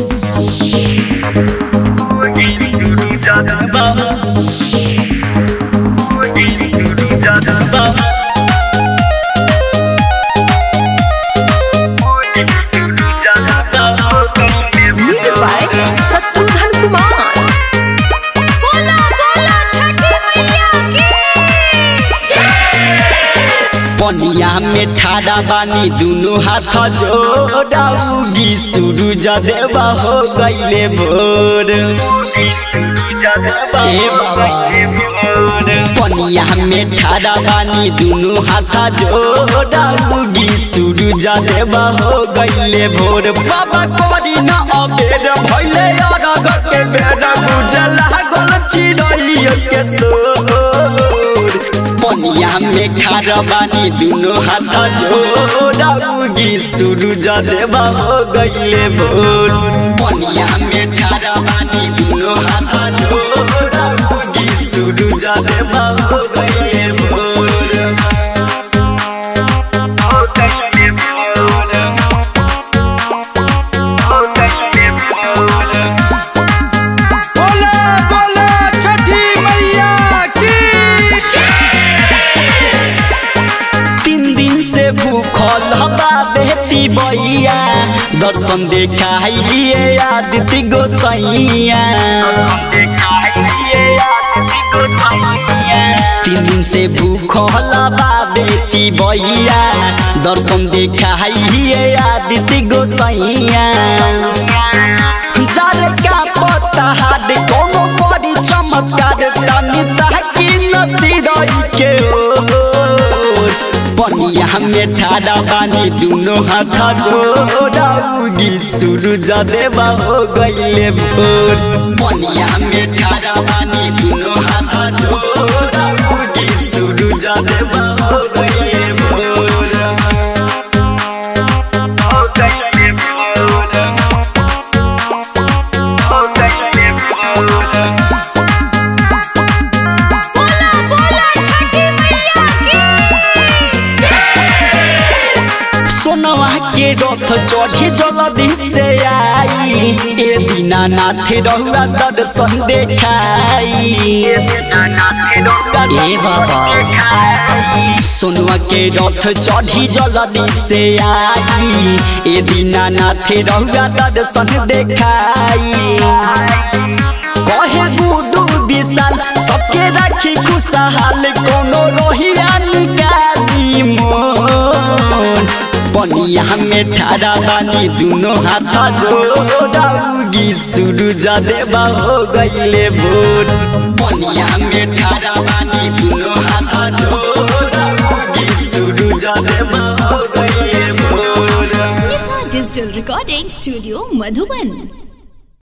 music by Shatrughan Kumar बोला बोला छठी मैया की पनिया में ठाड़ा बानी दुनु हाथ जोड़ाऊगी सूरज देवा हो गईले भोर ए बाबा पनिया में ठाड़ा बानी दुनु हाथ जोड़ाऊगी सूरज देवा हो गईले भोर बाबा कोरी न अबेर भइले अरग के बेर गुजला गल चिरैया के सोर पनिया में खार बानी दुनो हाथ जोड़ाऊगी सूरज देवा हो गईले भोर पनिया में खार बानी दुनो हाथ जोड़ाऊगी सूरज देवा हो गईले भोर हो गईले भोर हो गईले भोर बोला बोला छठी मैया की तीन दिन से भूखल हवा बेटी बैया दर्शन देखाइए आदित्य गोसैया तीन दिन से भूखल हवा बेटी बैया दर्शन देखाइए आदित्य गोसैया जार का पत्ता हाड कोनो बड़ी चमत्कार तनी ताकि नदी रही के ओर पनिया में ठाड़ा बानी दुनो हाथ जोड़ाऊगी सूरज देवा हो गईले भोर पनिया में ठाड़ा बानी दुनो हाथ जोड़ाऊगी सूरज देवा हो गईले भोर हो गईले भोर हो गईले भोर बोला बोला छठी मैया की सोनवा के रथ चढ़ी जल्दी से आई ए दीना नाथ रहुआ दर्शन देखाई ए बाबा सोनवा के रथ चढ़ी जल्दी से आई ए दीना नाथ रहुआ दर्शन देखाई कहे गुडू विशाल सबके राखी खुशहाल कोनो रोहिया निकाली मोन पनिया में ठाड़ा बानी दुनो हाथ जोड़ाऊगी सूरज देवा हो गईले भोर पनिया में ठाड़ा बानी दुनो हाथ जोड़ाऊगी सूरज देवा हो गईले भोर Nisha digital recording studio Madhuban